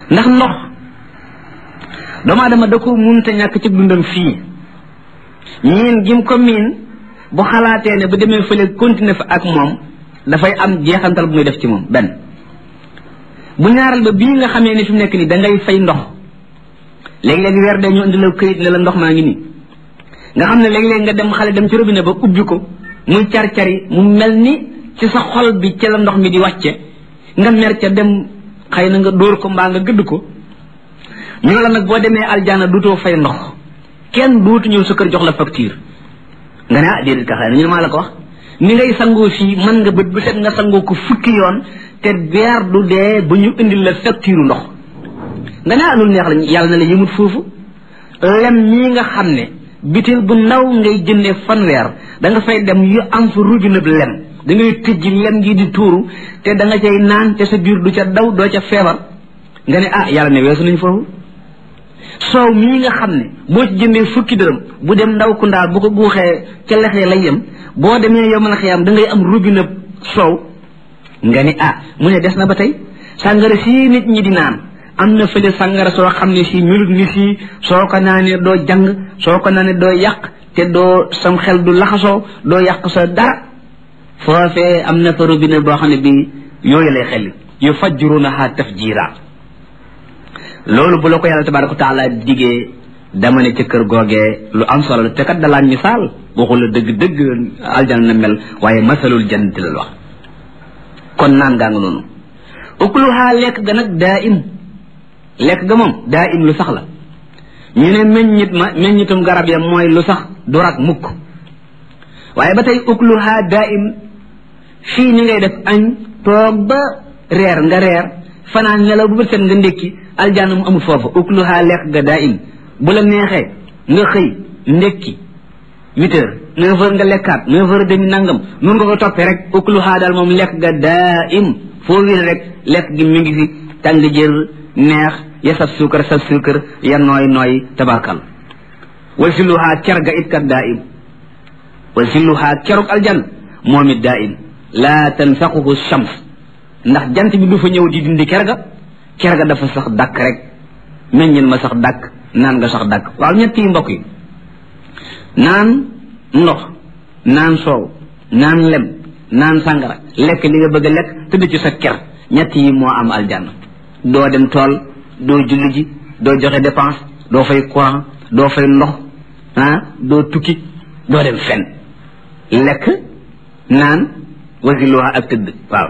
ndax ndox doomu aadama da ko munta ñàkk ci dundam fii miin gim ko miin bu xalaatee ne bu demee fële continuer fa ak moom dafay am jeexantal bu muy def ci moom benn bu ñaaral ba bii nga xamee ni fi mu nekk nii da ngay fay ndox léegi-léegi weer dee ñu indi la këyit ne la ndox maa ngi nii nga xam ne léeg-léeg nga dem xale dem ci robinet ba ubbi ko muy car-cari mu mel ni ci sa xol bi ci la ndox mi di wàcce nga mer ca dem xëy na nga dóor ko mbaa nga gëdd ko ñu ne la nag boo demee aljana duutoo fay ndox kenn duutu ñëw sa kër jox la facture nga ne ah déedéet ka xëy na ñu ne maa la ko wax ni ngay sangoo fii mën nga bët bu set nga sangoo ko fukki yoon te weer du dee ba ñu indil la facture ndox nga ne ah loolu neex la yàlla na la yëmut foofu lem ñii nga xam ne bitil bu ndaw ngay jëndee fanweer da nga fay dem yu am fa robinet bi lem da ngay tëjji lem gi di tuuru te da nga cay naan te sa biir du ca daw doo ca feebar nga ne ah yàlla ne weesu nañ foofu soow mii nga xam ne boo ci jëndee fukki dërëm bu dem ndaw ku ndaal bu ko guuxee ca lexee lay yem boo demee yow mën a xiyam da ngay am robinet soow nga ne ah mu ne des na ba tey sàngara sii nit ñi di naan am na fële sàngara soo xam ne si melut ni si soo ko naanee doo jàng soo ko naanee doo yàq te doo sam xel du laxasoo doo yàq sa dara foofee am na fa robinet boo xam ne bi yooyu lay xel yu fajjurunaha tafjira loolu bu la ko yàlla tabaraka wa taala digee dama ne ca kër googee lu am solo la te kat dalaan misaal waxul la dëgg dëgg aljana na mel waaye masalul jannati la wax kon naan gaa nga noonu ukluha lekk ga nag daa im lekk ga moom daa im lu sax la ñu ne meññit ma meññitum garab ya mooy lu sax du rak mukk waaye ba tey ukluha daa im fii ni ngay def añ toog ba reer nga reer fanaan nelaw bu bët set nga ndékki aljanna mu amul foofu ukluha lekk ga daa im bu la neexee nga xëy ndékki huit heures neuf heures nga lekkaat neuf heures demi nangam nun nga ko toppee rek ukluha daal moom lekk ga daa im foo wér rek lekk gi mi ngi fi tàng jër neex ya saf suukar saf suukar ya nooy nooy tabarkal wa silluha cer ga it kat daa im wa silluha keruk aljan moom it daa im laa tanfaquhu shams ndax jant bi du fa ñëw di dindi ker ga ker ga dafa sax dàkk rek meññin ma sax dàkk naan nga sax dàkk waaw ñett yi mbokk yi naan ndox naan soow naan lem naan sàngara lekk li nga bëgg a lekk tëdd ci sa ker ñett yi moo am aljanna doo dem tool doo julli ji doo joxe dépense doo fay courant doo fay ndox ah doo tukki doo dem fen lekk naan wasiluha ak tëdd waaw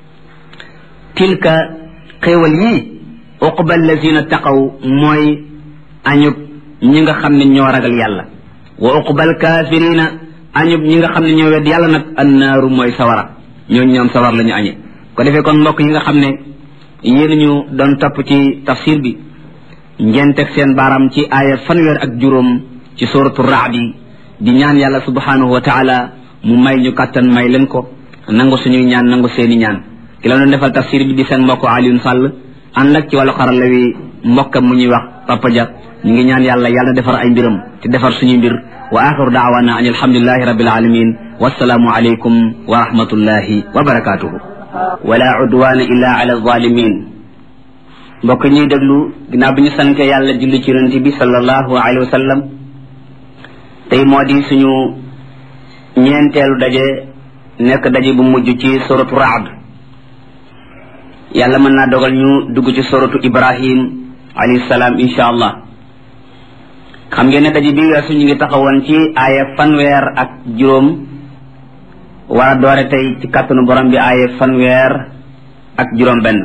tilka xéewal yii uqba allazina taqaw mooy añub ñi nga xam ne ñoo ragal yàlla wa uqbal kaafirina añub ñi nga xam ne ñoo wedd yàlla nag annaaru mooy sawara ñooñu ñoom sawar la ñu añe ko defee kon mbokk yi nga xam ne yéen ñu doon topp ci tafsir bi ngeen teg seen baaram ci aaya fanweer ak juróom ci suratu raadi di ñaan yàlla subhanahu wa taala mu may ñu kàttan may leen ko nangu suñuy ñaan nangu seeni ñaan ki la doon defal tafsir bi di seen mbokk Alioune Sall ànd ak ci wàllu xarala wi mbokkam mu ñuy wax Papa Dia ñu ngi ñaan yàlla yàlla defar ay mbiram te defar suñuy mbir wa axiru daawana an alhamdulilahi rabbil alamin wassalaamu alaykum wa rahmatullahi wa barakatuhu wala udwana illa ala zalimin mbokk ñuy déglu ginnaaw bi ñu sante yàlla julli ci yonente bi sallallahu alayhi wa sallam tey moo di suñu ñeenteelu daje nekk daje bu mujj ci suratu raad yàlla mën naa dogal ñu dugg ci suratu ibrahim alayhi salaam insha allah xam ngeen ne daje bi weesu ñu ngi taxawoon ci aaya fanweer ak juróom war a doore tey ci kàttanu borom bi aaya fanweer ak juróom benn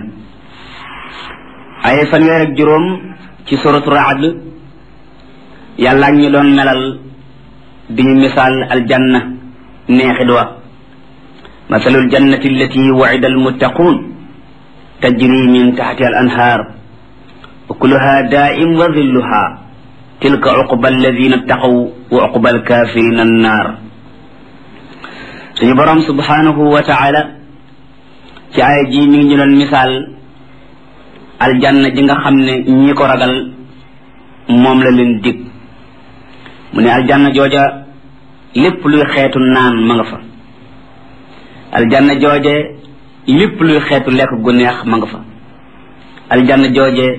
aaya fanweer ak juróom ci suratu raad yàlla ak ñu doon melal di ñu misaal aljanna neexit wa masalul jannati allati wa'ida almuttaqun tajri min taxti al anhaar ukuluha daa'im wa dhilluha tilka uqba alladina ttaqaw wa uqba alkafirina annaar suñu borom subhanahu wa taala ci aaya ji mi ngi ñu doon misaal aljanna ji nga xam ne ñi ko ragal moom la leen dig mu ne aljanna jooja lépp luy xeetu naan ma nga fa aljanna jooje lépp luy xeetu lekk gu neex ma nga fa aljanna jooje